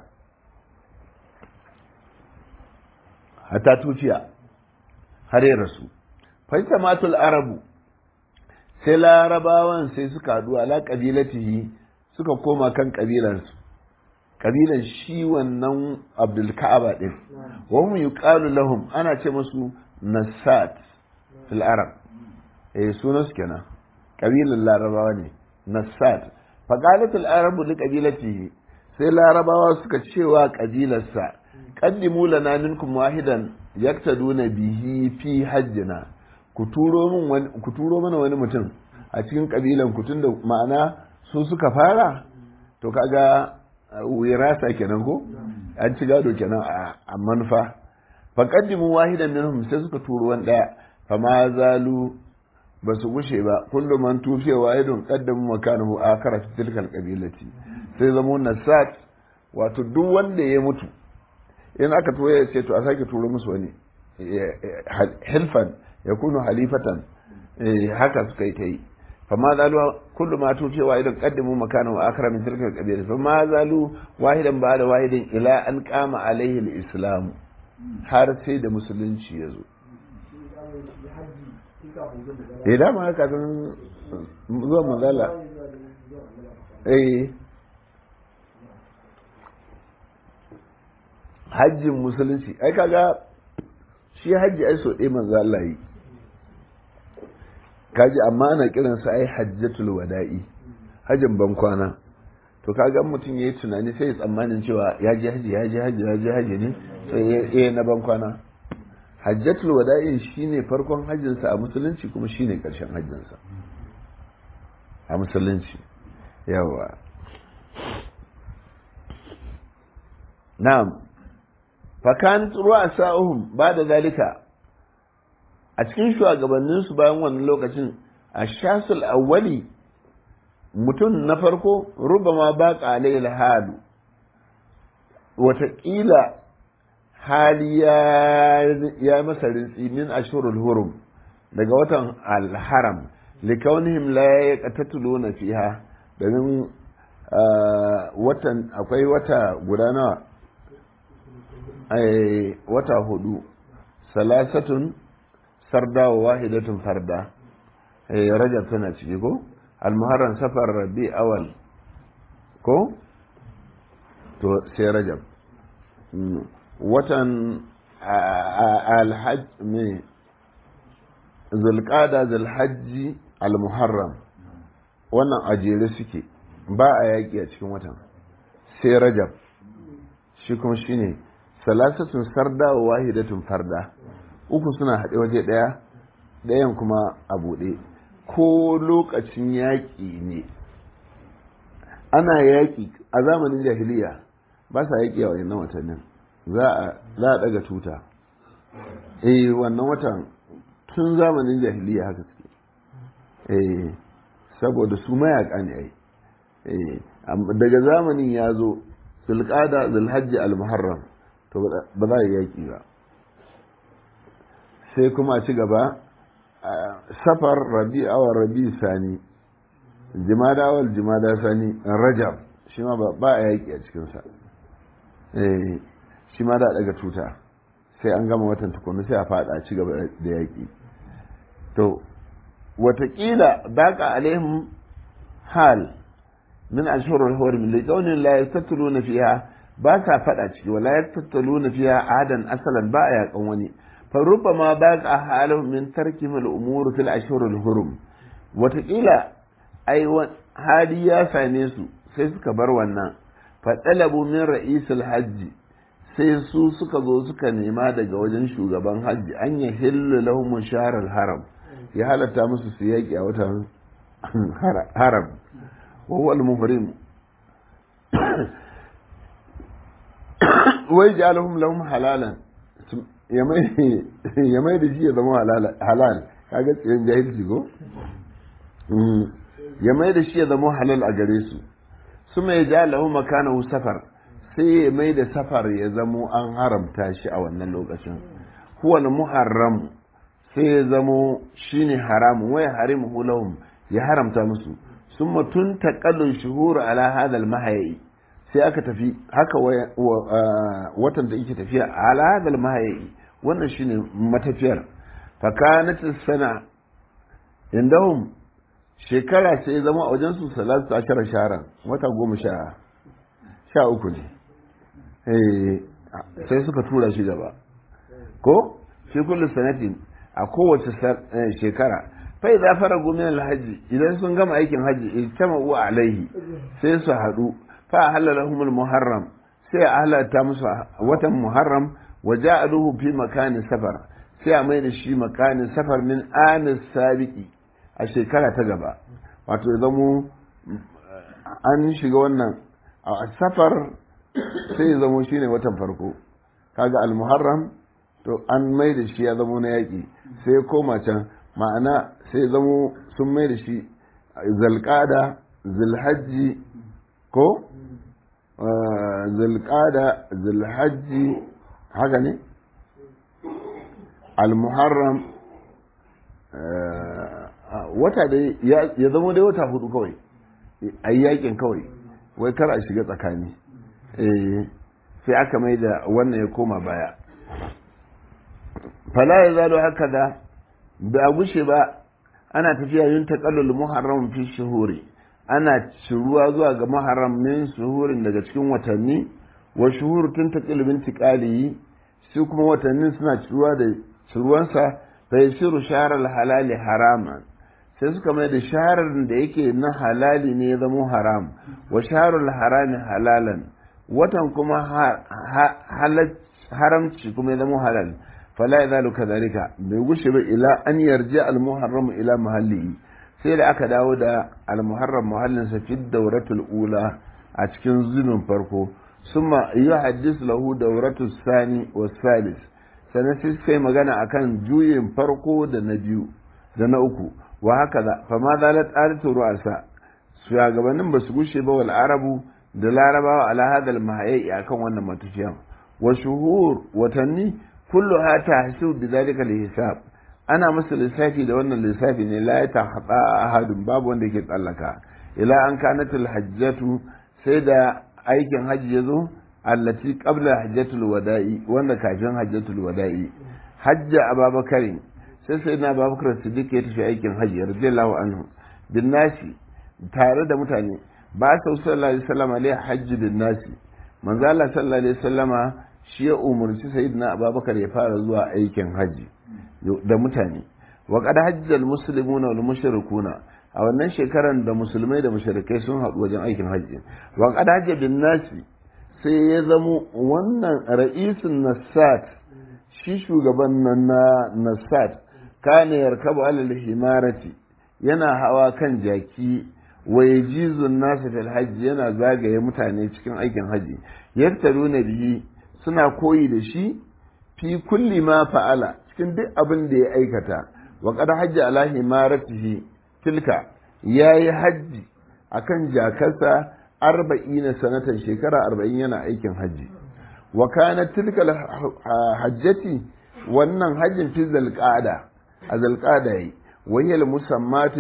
hatta tuciya har ya rasu fa matul arabu sai larabawan sai suka haɗu ala ƙabilatihi suka koma kan ƙabilansu ƙabilan shi wannan abdul ka'aba ɗin wa hum yuqalu lahum ana ce musu nasat fil arab eh sunan su kenan ƙabilan larabawa ne nasat fa qalat al arabu li qabilatihi sai larabawa suka cewa ƙabilarsa qaddimu lana minkum wahidan yaktaduna bihi fi hajjina ku turo mana wani mutum a cikin kabilan ku tunda ma'ana su suka fara to kaga wirasa kenan ko an ci gado kenan a manufa fa qaddimu wahidan minhum sai suka turo wani daya fa ma zalu ba su gushe ba kullum man tufiya wahidun qaddamu makanahu akhara fi tilkal qabilati sai zamo nasat wato duk wanda ya mutu in aka turo ya ce to a sake turo musu wani hilfan ya kunu halifatan haka suka yi ta yi fama zalu kullu ma tuce wahidan qaddimu makana wa akra min tilka qabila fama zalu wahidan ba da wahidin ila an qama alaihi al-islam har sai da musulunci ya zo eh da ma haka san zuwa manzala eh hajjin musulunci ai kaga shi hajji ai so ɗaya manzo Allah yi kaji amma ana kiran sa ai hajjatul wada'i hajjin ban kwana to kaga mutum yayi tunani sai ya tsammanin cewa ya je haji ya je haji ya je haji ne sai ya yi na ban kwana hajjatul wada'i shine farkon hajjin sa a musulunci kuma shine karshen hajjin sa a musulunci yawa na'am fakan ruwa sa'uhum ba da zalika a cikin shugabanninsu bayan wannan lokacin a shasul awwali mutum na farko rubama ba ƙalai halu wataƙila hali ya masa rintsi min ashurul hurum daga watan alharam likaunihim la yaqtatuluna fiha domin watan akwai wata guda nawa wata hudu salasatun sarda wa wahidatun farda rajab tana ciki ko almuharram safar rabi awal ko to sai rajab watan alhaj me zulqada zulhajji almuharram wannan ajere suke ba a yaƙi a cikin watan sai rajab shi kuma shine salasatun sarda wa wahidatun farda uku suna haɗe waje ɗaya ɗayan kuma a buɗe ko lokacin yaƙi ne ana yaƙi a zamanin jahiliya ba sa yaƙi a wannan watannin za a ɗaga tuta eh wannan watan tun zamanin jahiliya haka suke eh saboda su mayaƙa ne ai daga zamanin ya zo zulƙada zulhajji al-muharram to ba za a yaƙi ba sai kuma a ci gaba safar rabi awar rabi sani jimada awal jimada sani rajab shi ma ba a yaƙi a cikinsa shi ma da daga tuta sai an gama watan tukunu sai a fada a ci gaba da yaƙi to watakila baka alaihim hal min ashhurul hurum li qawlin la yastatuluna fiha ba sa fada ciki wala yastatuluna fiha adan asalan ba a yakan wani fa rubbama baqa halahum min tarkihim al umur fil ashhurul hurum watakila ai hali ya same su sai suka bar wannan fa talabu min ra'isul hajji sai su suka zo suka nema daga wajen shugaban hajji an ya hillu lahum sharar haram ya halatta musu su yaƙi a watan haram wa huwa al-muhrim wai ja'alhum lahum halalan ya mai da shi ya zama halal kaga tsiyan jahilci ko ya mai da shi ya zama halal a gare su su mai ja lahu makanahu safar sai ya mai da safar ya zamo an haramta shi a wannan lokacin huwa muharram sai ya zamo shine haramun wai harimu lahum ya haramta musu sun matun taƙallun shuhuru ala hadal mahayi sai aka tafi haka watan da yake tafiya ala hadal mahayi wannan shine matafiyar fakanatin sana indahum shekara sai zama a wajen su salatu ashara sharan wata goma sha sha uku ne sai suka tura shi gaba ko shi kullu sanatin a kowace shekara fai za fara gumin alhaji idan sun gama aikin haji ijtama wa alaihi sai su haɗu fa halalahumul muharram sai a halarta musu watan muharram wa ja'aluhu fi makanin safar sai a mai da shi makanin safar min anis sabiki a shekara ta gaba wato ya zamo an shiga wannan a safar sai ya zamo shine watan farko kaga al-muharram to an mai da shi ya zamo na yaƙi sai ya koma can ma'ana sai ya zamo sun mai da shi zalƙada zulhajji ko zalƙada zulhajji haka ne al-muharram wata dai ya zama dai wata hudu kawai a yi yakin kawai wai kar a shiga tsakani sai aka mai da wannan ya koma baya fala ya zalo haka da da gushe ba ana tafiya yin taƙallul muharram fi shuhuri ana ciruwa zuwa ga muharram min shuhurin daga cikin watanni wa shuhur tun taƙilbin tiƙaliyi su kuma watannin suna ciruwa da ciruwansa fa yasiru sharar halali haraman sai suka mai da sharar da yake na halali ne ya zama haram wa sharar harami halalan watan kuma haramci kuma ya zama halal fala ya zalu kadhalika bai gushe ba ila an yarji al muharram ila mahalli sai da aka dawo da al muharram muhallin sa fi dawratul ula a cikin zunin farko summa yuhaddis lahu dawratul sani was salis sannan sai sai magana akan juyin farko da na biyu da na uku wa haka da fa ma zalat alatu ru'asa shugabannin ba su gushe ba wal arabu da larabawa ala hadal mahayyi akan wannan matafiyan wa shuhur watanni kullu ha tahsu bi zalika hisab ana masa lissafi da wannan lissafi ne la ta hada ahadun babu wanda yake tsallaka ila an kanatul hajjatu sai da aikin hajji yazo allati qabla hajjatul wada'i wanda kafin hajjatul wada'i hajja ababakar sai sai na ababakar siddiq ya tafi aikin hajji radiyallahu anhu bin nasi tare da mutane ba sa sallallahu alaihi wasallam alaihi hajji bin nasi manzo Allah sallallahu alaihi wasallama shi ya umarci sayyidina ababakar ya fara zuwa aikin hajji da mutane wa qad hajjal muslimuna wal mushrikuna a wannan shekaran da musulmai da mushrikai sun haɗu wajen aikin hajji wa qad hajja bin nasi sai ya zamo wannan ra'isun nasat shi shugaban nan na nasat kana yarkabu alal himarati yana hawa kan jaki wa yajizun nasu fil hajji yana zagaye mutane cikin aikin hajji yaktaruna bihi suna koyi da shi fi kulli ma fa'ala cikin duk abin da ya aikata wa qad hajja ala himaratihi tilka yayi hajji akan jakarsa arba'ina sanatan shekara arba'in yana aikin hajji wa kana tilka hajjati wannan hajjin fi zalqada a zalqada yi wayyal musammatu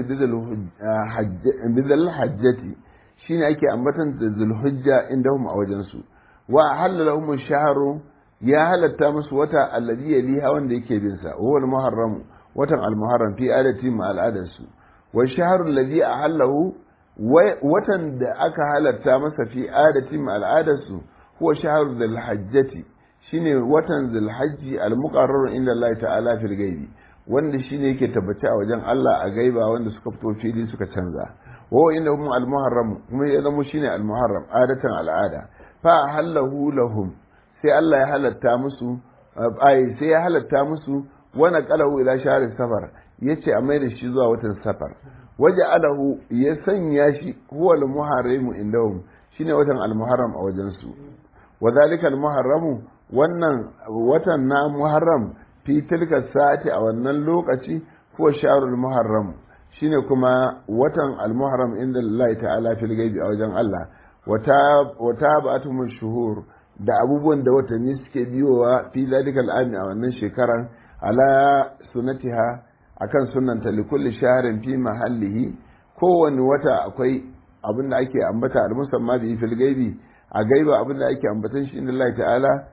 bizal hajjati shine ake ambatan da zulhujja indahum a wajen su wa halalahum shahru ya halatta musu wata alladhi yaliha wanda yake bin sa huwa al-muharram watan al-muharram fi adati ma al'adarsu wa shahru alladhi ahallahu watan da aka halatta masa fi adatin al'adarsu huwa shahar zulhajjati shine watan zulhajji al-muqarrar inda Allah ta'ala fil gaibi wanda shine yake tabbaci a wajen Allah a gaiba wanda suka fito fili suka canza wa inda hum al-muharram kuma ya zama shine al-muharram adatan al'ada fa halahu lahum sai Allah ya halatta musu ai sai ya halatta musu wa naqalahu ila shahr safar yace a mai da shi zuwa watan safar waje alahu ya sanya shi huwa al-muharrimu indahum shine watan al-muharram a wajen su wa zalika al-muharramu wannan watan na muharram fi tilka sa'ati a wannan lokaci huwa shahrul muharram shine kuma watan al-muharram inda Allah ta'ala fil gaibi a wajen Allah wa tabatum shuhur da abubuwan da watanni suke biyowa fi zalika al-ami a wannan shekaran ala sunatiha akan sunanta likulli shaharin fi mahallihi kowane wata akwai abin da ake ambata al musamma bi fil gaibi a gaiba abin da ake ambatan shi inda Allah ta'ala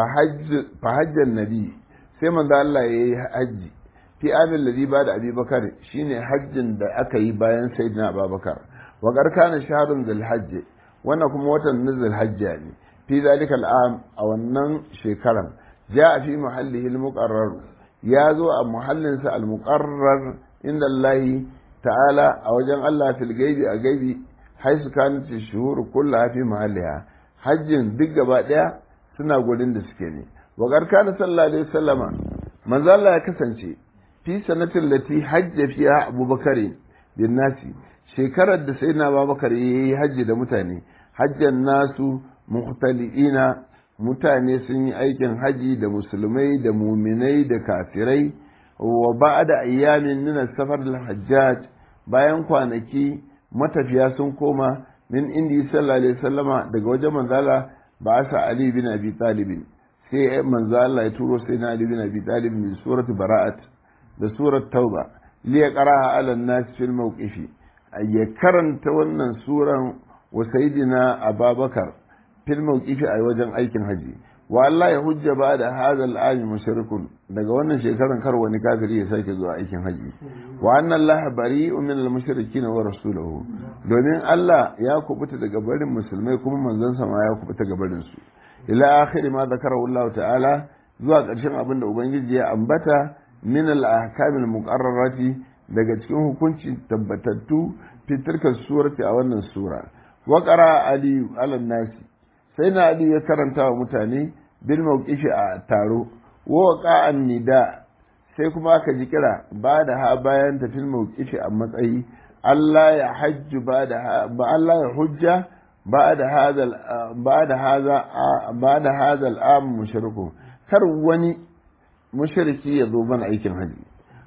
fa hajjan nabi sai manzo Allah yayi hajji fi amin ladhi ba da Abi Bakar shine hajjin da aka yi bayan Sayyidina Abubakar wa qarkana shahrun dhul hajj wannan kuma watan nuzul hajja ne fi zalika al'am a wannan shekaran ja fi mahallihi al-muqarrar ya zo a muhallinsa al-muqarrar inda Allah ta'ala a wajen Allah fil gaibi a gaibi haisu kanat shuhur kullaha fi mahalliha hajjin duk gaba daya suna gurin da suke ne wa garkana sallallahu alaihi wasallama manzo Allah ya kasance fi sanatin lati hajja fiha abubakar bin nasi shekarar da sayyidina abubakar yayi hajji da mutane hajjan nasu muhtaliina mutane sun yi aikin haji da musulmai da muminai da kafirai wa ba'da ayyamin min safar al-hajjaj bayan kwanaki matafiya sun koma min indi sallallahu alaihi wasallama daga wajen manzala ba sa ali bin abi talib sai manzo Allah ya turo sai na ali bin abi talib min suratu bara'at da surat tauba li yaqra'a ala an-nas fil mawqifi ya karanta wannan suran wa sayyidina ababakar fil mawqifi a wajen aikin haji wa Allah ya hujja ba da hadha al-ami mushrikun daga wannan shekaran kar wani kafiri ya sake zuwa aikin haji wa anna Allah bari'un min al-mushrikin wa rasuluhu domin Allah ya kubuta daga barin musulmai kuma manzon sa ma ya kubuta daga barin su ila akhir ma zakarahu Allah ta'ala zuwa ƙarshen abin da ubangiji ya ambata min al-ahkam al-muqarrarati daga cikin hukunci tabbatattu fitirkar surati a wannan sura wa qara ali ala nasi sai na ali ya karanta wa mutane bil mawqifi a taro wa qa'an nida sai kuma aka ji kira ba da ha bayan tafil mawqifi a matsayi Allah ya hajju ba da ba Allah ya hujja ba da hadal ba da haza ba da hadal am mushriku kar wani mushriki ya zo bana aikin haji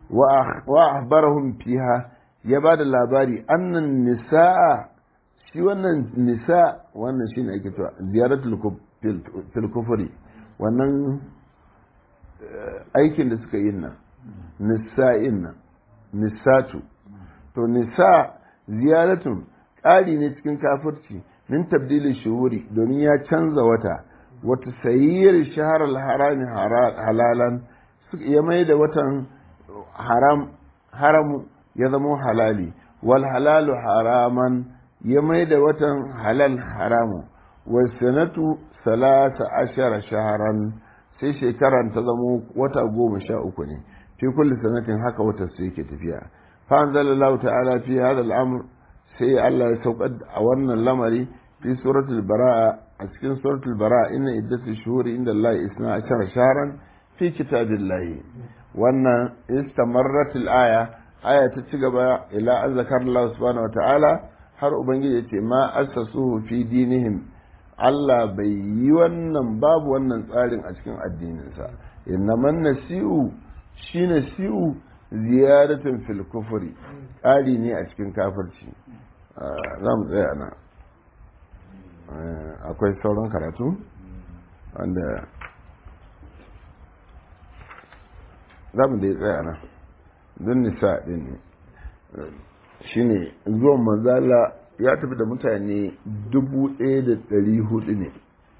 wa ahbarahum fiha ya ba da labari annan nisaa shi wannan nisa wannan shi ne ake cewa ziyaratul fil kufri wannan aikin da suka yi nan nisa'in nan nisatu to nisa ziyaratun ƙari ne cikin kafirci min tabdilin shuhuri domin ya canza wata wata sayyar shahar harami halalan ya mai da watan haram haramu ya zama halali wal halalu haraman ya mai da watan halal haramu wasanatu salasa ashara shaharan sai shekaran ta zamo wata goma sha uku ne fi kulli sanatin haka wata sai yake tafiya fa anzalallahu ta'ala fi hadha al-amr sai Allah ya saukar a wannan lamari fi suratul bara'a a cikin suratul bara'a inna iddatu shuhuri inda Allah isna ashara shaharan fi kitabillahi wannan istamarrat al-aya aya ta ci gaba ila an zakar Allah subhanahu wa ta'ala har ubangiji ya ce ma asasuhu fi dinihim Allah bai yi wannan babu wannan tsarin a cikin addininsa innaman nasi'u shi nasi'u ziyaratun fil kufri tsari ne a cikin kafirci za mu tsaya nan akwai sauran karatu wanda za mu dai tsaya nan don nisa ɗin ne shine zuwan manzala ya tafi da mutane dubu ɗaya da ɗari hudu ne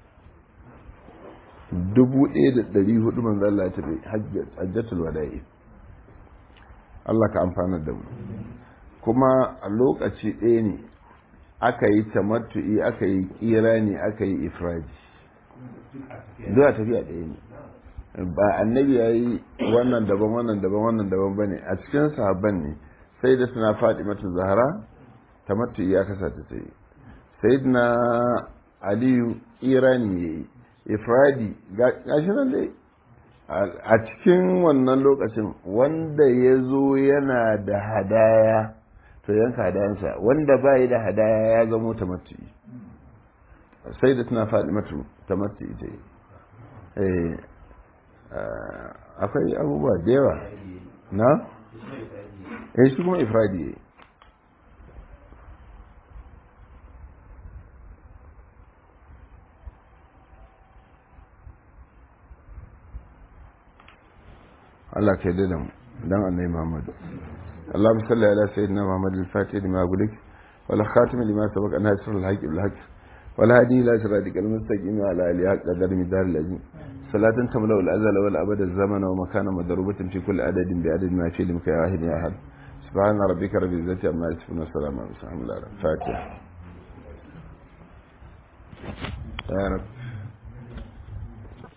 dubu ɗaya da ɗari hudu manzala ya tafi hajjatul wada'i Allah ka amfana da mu kuma a lokaci ɗaya ne aka yi tamattu'i aka yi kira ne aka yi ifraji zuwa tafiya ɗaya ne ba annabi ya yi wannan daban wannan daban wannan daban ba ne a cikin sahabban ne sai da suna faɗi mata zahara ta matu ya kasa ta tsaye sai na aliyu irani ya yi ifradi gashi nan dai a cikin wannan lokacin wanda ya zo yana da hadaya to yanka hadayansa wanda ba yi da hadaya ya zamo ta matu sai da suna faɗi mata ta matu ita yi akwai abubuwa da yawa na? eh shi kuma ifradi ya Allah ka yi da mu dan annabi Muhammad اللهم صل على سيدنا محمد الفاتح لما أقولك ولا خاتم لما سبق ناصر الحق بالحق ولا هدي إلى صراطك المستقيم وعلى آله حق قدر مدار العظيم صلاة تملأ الأزل والأبد الزمن ومكان مضروبة في كل عدد بعدد ما شئ لك يا واحد يا أحد سبحان ربك رب العزة عما يصفون وسلام على المرسلين الحمد لله الفاتحة يا رب